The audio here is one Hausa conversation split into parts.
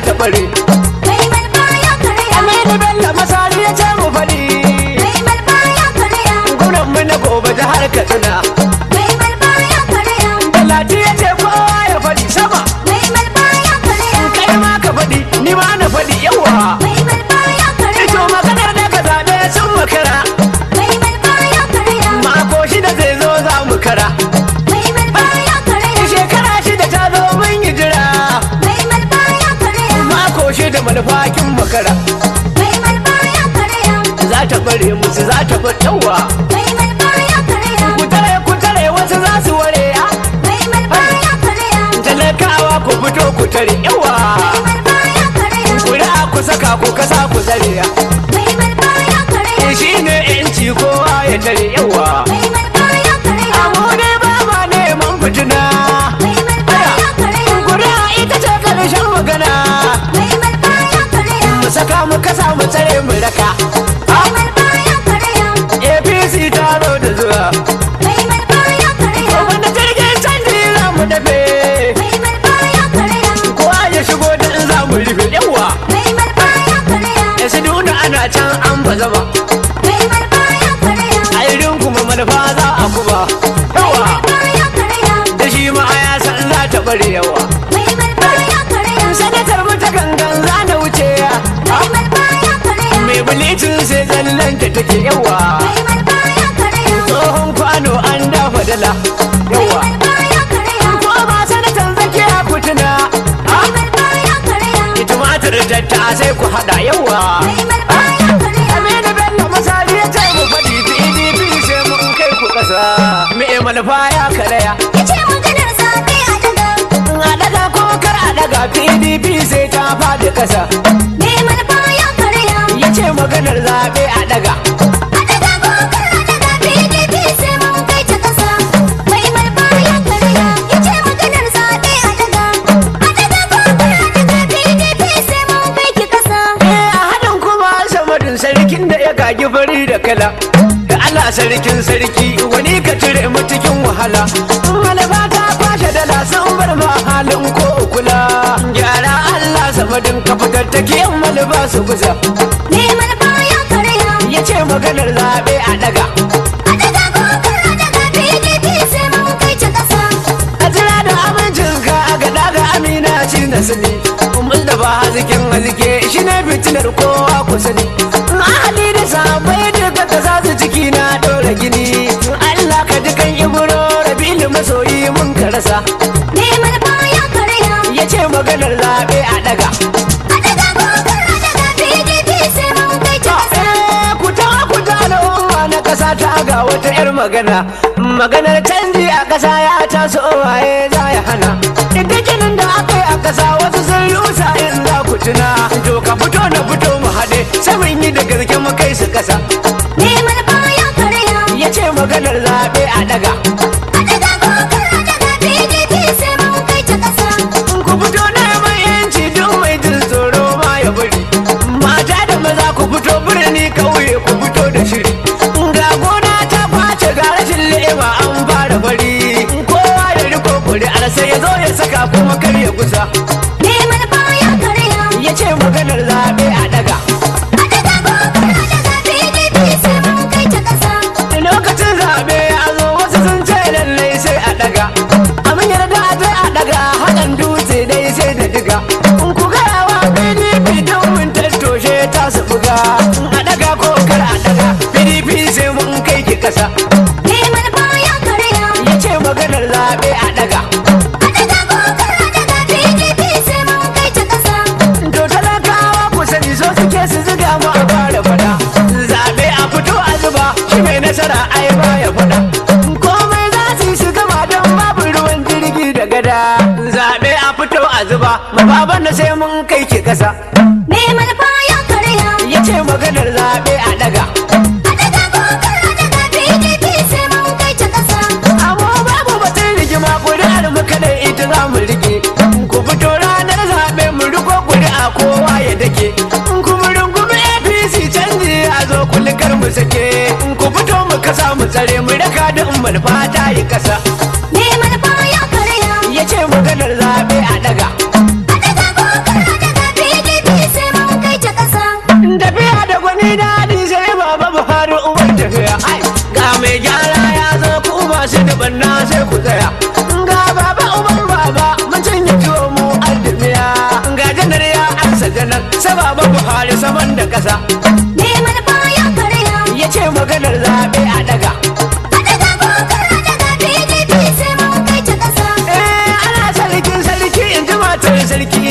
ta bare Mai malfa ya karya. aminu bello masari ya ce mu faɗi Mai malfa ya karya. gwamnan mu na gobe jihar katsina Mai malfa ya karya. talati ya ce kowa ya faɗi sama Mai malfa ya karya. kai ma ka faɗi ni ma na faɗi yawa Mai malfa ya karya. ito maganar da ka zaɓe sun makara Mai malfa ya karya. mako shida zai zo za mu kara Mai malfa ya karya. shekara shida ta zo mun yi jira Mai malfa ya karya. mako shida manufakin makara Mai malfa ya karya. za ta bare musu za ta bar yawa Mai malfa ya karya. ku tare ku tare wasu za su ware ya Mai malfa ya karya. talakawa ku fito ku tare yawa Mai malfa ya karya. kuri'a ku saka ku kasa ku zare ya Mai malfa ya karya. shi ne yanci kowa ya tare yawa Mai malfa ya karya. amu ne ba ma neman fitina Mai malfa ya karya. kuri'a ita ce karshen magana Mai malfa ya karya. mu saka mu kasa mu tsare mu raka Mai malfa ya karya. apc ta zo da zuwa Mai malfa ya karya. wanda jirgin canji za mu dafe Mai malfa ya karya. kowa ya shigo da in za mu rufe yawa Mai malfa ya karya. ya su nuna ana can an ba zama Mai malfa ya karya. a irin kuma manufa za a kuma Mai yawa malfa ya karya. da shi ma a ya san za ta bare yawa Mai malfa ya karya. sanatar mu ta gangan za na wuce ya Mai malfa ya karya. mai bulicin sai zallan ta take yawa Mai malfa ya karya. tsohon kwano an dafa dala Mai yawa malfa ya karya. ko ba sanatan zakiya kutuna Mai malfa ya karya. tumatir tatta sai ku hada yawa Mai malfa ya karya. Aminu Bello masari ya ce mu faɗi PDP sai mun kai ku ƙasa. Me manufa ya karaya. Yace maganar zaɓe a daga. In a daga ko kar a daga PDP sai ta faɗi ƙasa. Mai malfa ya karya. Ya ce maganar zaɓe a daga. A daga kokar a daga PDP sai mun kai ta ƙasa. Mai malfa ya karya. Yace maganar zaɓe a daga. A daga kokar a daga PDP sai mun kai ki ƙasa. Eh a haɗin kuma samadin sarkin da ya gagi fari da kala. Da Allah sarkin sarki wani ka cire mu cikin wahala. Malaba ta kwashe dala sun bar ma halin ko kula. Gyara Allah samadin ka fitar take yan malaba su kusa. Mai malfa ya karya. Ya ce maganar zaɓe a daga. A daga kokar a daga PDP sai mun kai ta ƙasa. a jira da amincin ka a gada ga amina ci na sani mun da ba hazikin hazike shi ne fitilar kowa ku sani ahali da sabai duka ka sa su ciki na dora gini Allah ka ji kan ibro rabilu masoyi mun ka rasa Mai malfa ya karya. ya ce maganar zaɓe a daga A daga kokar a daga PDP sai mun kai ta ƙasa. Eh, ku ta ku ta al'umma na ƙasa ta ga wata 'yar magana maganar canji a ƙasa ya taso waye za ya hana ita ginin da aka yi a ƙasa wasu sun rusa in za ku tuna to ka fito na fito mu haɗe sai mun yi da gaske mu kai su ƙasa Mai malfa ya karya. ya ce maganar zaɓe a daga A daga kokar a daga PDP sai mun kai ta ƙasa. ku fito neman yanci duk mai jin tsoro ma ya bari mata da maza ku fito birni kauye ku fito da shiri ga gona ta kwace ga rashin le'ima an fara bari kowa ya riko kuri'ar sai ya zo ya saka kuma kar ya kusa Mai malfa ya karya. ya ce maganar zaɓe a daga A daga kokar a daga PDP sai mun kai ta ƙasa. lokacin zaɓe ya zo wasu sun ce lallai sai a daga amin yarda sai a daga haɗin dutse dai sai da diga in ku gaya wa pdp don mun tattoshe ta su buga a daga ko kar a daga pdp sai mun kai ki kasa Mai malfa ya karya. ya ce maganar zaɓe a daga A daga kokar a daga PDP sai mun kai ta ƙasa. to talakawa ku sani so suke su ziga mu a fara fada zaɓe a fito a zuba shi mai nasara ai ba ya fada komai za su yi su gama don babu ruwan jirgi da gada zaɓe a fito a zuba ma baban na sai mun kai ki kasa Mai malfa ya karya. ya ce maganar zaɓe a daga A daga kokar a daga PDP sai mun kai ta ƙasa. amma babu batun rigima ƙuri'ar mu kada ita za mu rike ku fito ranar zaɓe mu riko ƙuri'a kowa ya dake ku mu rungumi apc canji a zo kulikar mu sake ku fito mu kasa mu tsare mu raka da umar fata yi kasa Mai malfa ya karya. ya ce maganar zaɓe a daga A daga kokar a daga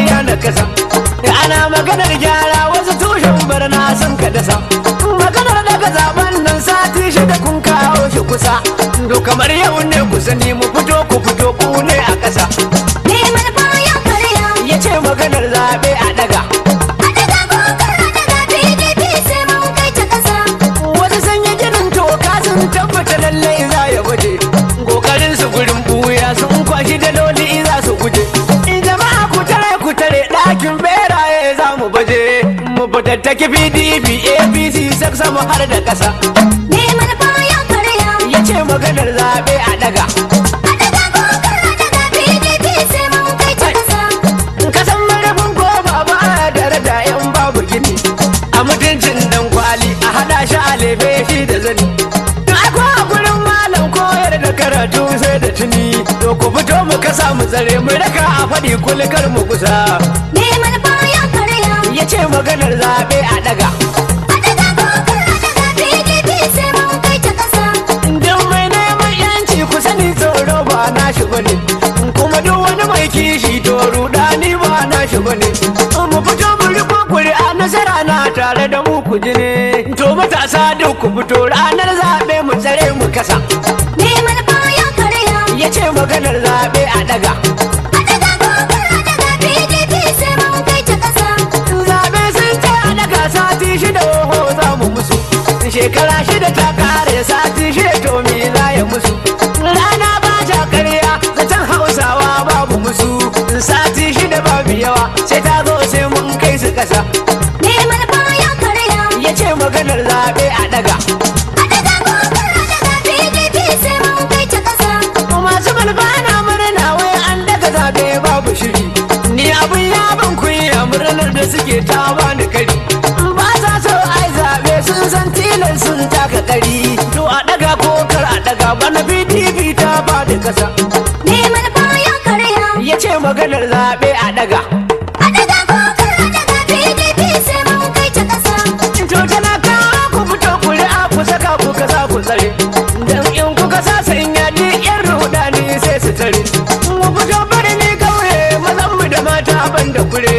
iya na kasa ana maganar gyara wasu tushen barna sun ka dasa maganar daga zaben nan sati shida kun kawo shi kusa do kamar yau ne ku sani mu fito ku fito ku ne a ƙasa Me manufa ya karya. ya ce maganar zaɓe a daga A daga kokar a daga PDP sai mun kai ta ƙasa. wasu sun yi ginin toka sun tabbata lallai za ya gwaje kokarin su gurin buya sun kwashi daloli za su guje in jama'a ku tare ku tare ɗakin beraye za mu baje mu fitattaki pdp apc sak sama har da ƙasa Me manufa ya karya. ya ce maganar zaɓe a daga A daga kokar a daga PDP sai mun kai ta ƙasa. kasan marafin ko ba a daraja yan babu gini a mutuncin dan kwali a hada shi a lefe shi da zani ako a gurin malam koyar da karatu sai da tuni to ku fito mu kasa mu tsare mu raka a faɗi kulikar mu kusa Me manufa ya karya. ya ce maganar zaɓe a daga A daga kokar a daga PDP sai mun kai ta ƙasa. Don mai neman yanci ku sani tsoro ba na shi bane kuma duk wani mai kishi to rudani ba na shi bane mu fito mu riko kuri'a nasara na tare da mu ku ji ne to matasa duk ku fito ranar zaɓe mu tsare mu kasa Me manufa ya karya. ya ce maganar zaɓe a daga A daga kokar a daga PDP sai mun kai ta ƙasa. zaɓe sun ce a daga sati shida oho za mu musu shekara shida ta kare sati shida to me za ya musu rana ba ta karya zaton hausawa babu musu sati shida babu yawa sai ta zo sai mun kai su kasa Me manufa ya karya. ya ce maganar zaɓe a daga A daga kokar a daga PDP sai mun kai ta ƙasa. masu malbana murna wai an daga zaɓe babu shiri ni abin ya ban kunya murnar da suke ta bani kari ba sa so ai zaɓe sun san tilar sun taka kari to a daga ko kar a daga bana pdp ta ba da kasa Me manufa ya karya. ya ce maganar zaɓe a daga A daga kokar a daga PDP sai mun kai ta ƙasa. to talakawa ku fito kuri'a ku saka ku kasa ku tsare dan in kuka sa sanya ni yan rudani sai su tare mu fito birni kauye mazan mu da mata ban da kure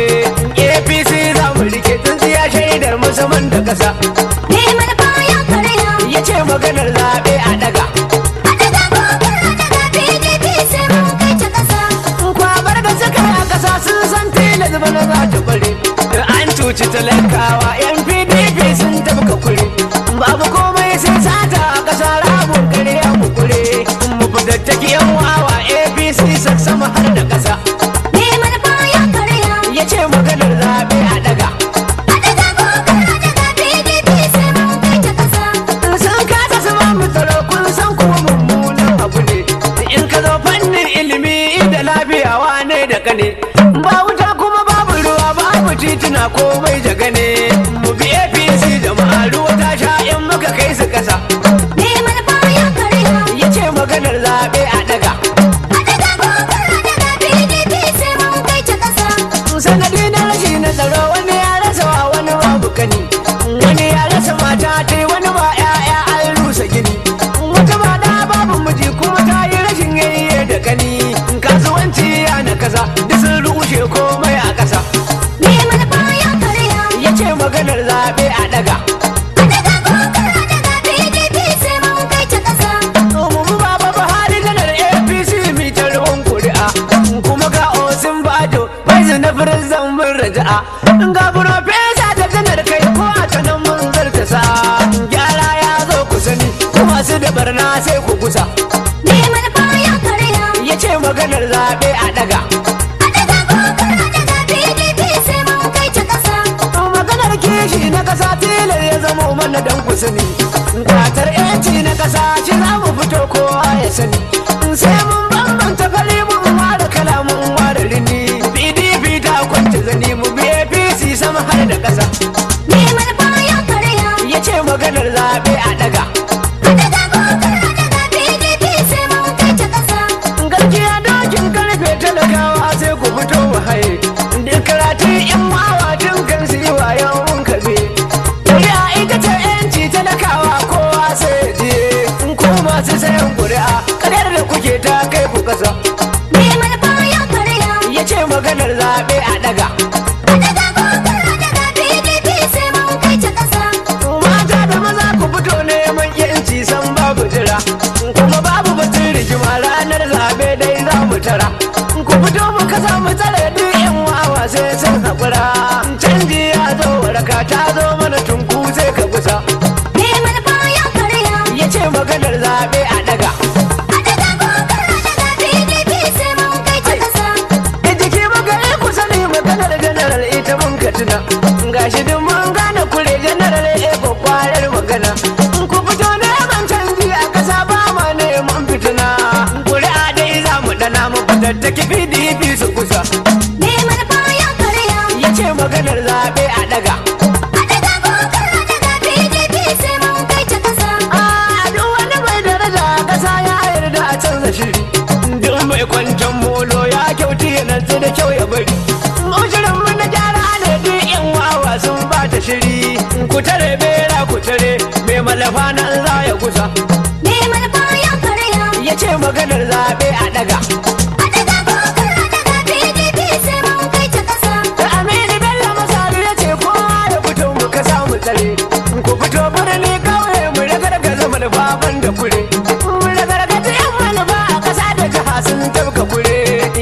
apc za mu rike tsintsiya shaidar musamman da kasa Me manufa ya karya. ya ce maganar zaɓe a daga A daga kokar a daga PDP sai mun kai ta ƙasa. kwabar da suka yi a kasa sun san tilas bana za ta bare an cuci talakawa yan pdp sun tafka kure babu komai sai sata a kasa rabon kare a mukure mu fitattaki yan wawa apc sassama har da kasa Me manufa ya karya. ya ce maganar zaɓe a daga A daga kokar a daga PDP sai mun kai ta ƙasa. sun kasa su ba mu tsaro kun san kuma mummunan abu ne in ka zo fannin ilimi da lafiya wane da kane ba wuta kuma babu ruwa babu tituna komai jaga ne mu bi apc jama'a ruwa ta sha in muka kai su kasa Me manufa ya karya. ya ce maganar zaɓe a daga A daga kokar a daga PDP sai mun kai ta ƙasa. sanadi na rashi na tsaro wani ya rasa wa wani babu kani wani ya rasa mata ta wani ba 'ya'ya an rusa gini wata ba da babu miji kuma ta yi rashin yayye da kani kasuwanci ya na kasa duk sun rushe komai a kasa Me manufa ya karya. ya ce maganar zaɓe a daga A daga kokar a daga PDP sai mun kai ta ƙasa. mu baba buhari janar apc mi ta ruwan kuri'a kuma ga osin bajo bai na firizan mun raja'a ga profesa ta janar kai ko a ta nan mun zarta sa gyara ya zo ku sani ku masu da barna sai ku kusa Me manufa ya karya. ya ce maganar zaɓe a daga A daga kokar a daga PDP sai mun kai ta ƙasa. maganar kishi na kasa tilar ya zama mana dan ku sani kwatar yanci na kasa shi za mu fito kowa ya sani sai mun bambanta fari mun ware kala mun ware rini pdp ta kwanta zani mu bi apc sama har da kasa Me manufa ya karya. ya ce maganar zaɓe a daga A daga kokar a daga PDP sai mun kai ta ƙasa. gaskiya dokin karfe talakawa sai ku fito mu haye da karatun yan wawa tun kan su yi wayan kabe kuri'a ita ce yanci talakawa kowa sai ya je in ku masu sayan kuri'a kadar da kuke ta kai ku kasa zaɓe a daga A daga kokar a daga PDP sai mun kai ta ƙasa. mata da maza ku fito neman yanci san babu jira kuma babu batun rigima ranar zaɓe dai za mu tara ku fito mu kasa mu tsare duk yan wawa sai sun haƙura canji ya zo waraka ta zo mana tunku sai ka kusa Me manufa ya karya. ya ce maganar zaɓe a daga A daga kokar a daga PDP sai mun kai ta ƙasa. da jiki magana ku sani maganar janaral ita mun ka tuna gashi duk mun gane kure janaral e kwakwarar magana ku fito neman canji a kasa ba ma neman fitina kuri'a dai za mu dana mu fatattaki pdp su kusa Me manufa ya karya. ya ce maganar zaɓe a daga A daga kokar a daga PDP sai mun kai ta ƙasa. a duk wani mai daraja a kasa ya yarda a canza shiri duk mai kwanton molo ya kyauti ya nantsi da kyau ya bari Ushirin mu na gyara ne duk yan wawa sun ba ta shiri ku tare bera ku tare mai malafa nan za ya kusa Me manufa ya karya. ya ce maganar zaɓe a daga A daga kokar a daga PDP sai mun kai ta ƙasa. Aminu Bello Masaru ya ce kowa ya fito mu ka samu tsare ku fito birni kauye mu ragargaza manufa ban da kure mu ragargaza yan manufa a ƙasa da jiha sun tabka kure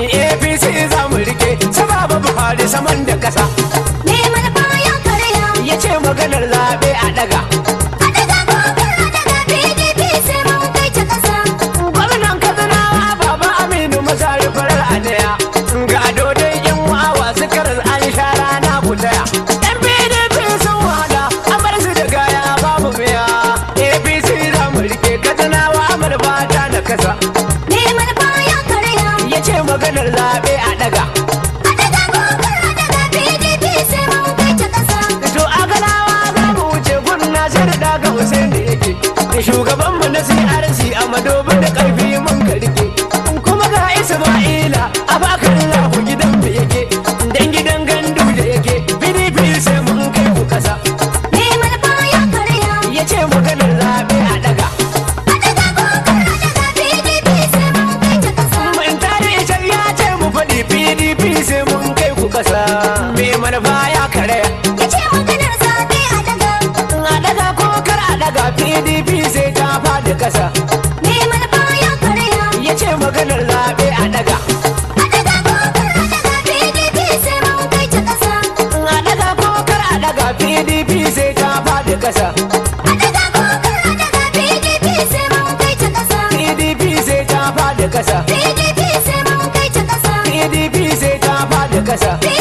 APC za mu rike sababa Buhari saman da ƙasa Me manufa ya karya. ya ce maganar zaɓe a daga A daga kokar a daga PDP sai mun kai ta ƙasa. gwamnan katsinawa baba aminu masari farar a daya ga dodon yan wawa su karar an sha rana ku taya yan pdp sun wada an bar su da gaya babu biya apc za mu rike katsinawa amur fata na kasa Me manufa ya karya. ya ce maganar zaɓe a daga A daga kokar a daga PDP sai mun kai ta ƙasa. to a galawa za mu wuce gunna sai da daga hussein da yake shugabanmu na crc a madobin da karfi mun ka rike kuma ga isma'ila a bakar lahu gidan da yake dan gidan gandu da yake pdp sai mun kai ku kasa Me manufa ya karya. ya ce maganar zaɓe a daga A daga kokar a daga PDP sai mun kai ta ƙasa. mun tare can ya ce mu faɗi pdp sai mun kai ku kasa me manufa ya karaya Ya ce maganar zaɓe a daga. a daga ko kar a daga pdp sai ta faɗi kasa Me manufa ya karya. ya ce maganar zaɓe a daga A daga kokar a daga PDP sai mun kai ta ƙasa. a daga ko kar a daga pdp sai ta faɗi kasa A daga kokar a daga PDP sai mun kai ta ƙasa. pdp sai ta faɗi kasa PDP sai mun kai ta ƙasa. pdp sai ta faɗi kasa PDP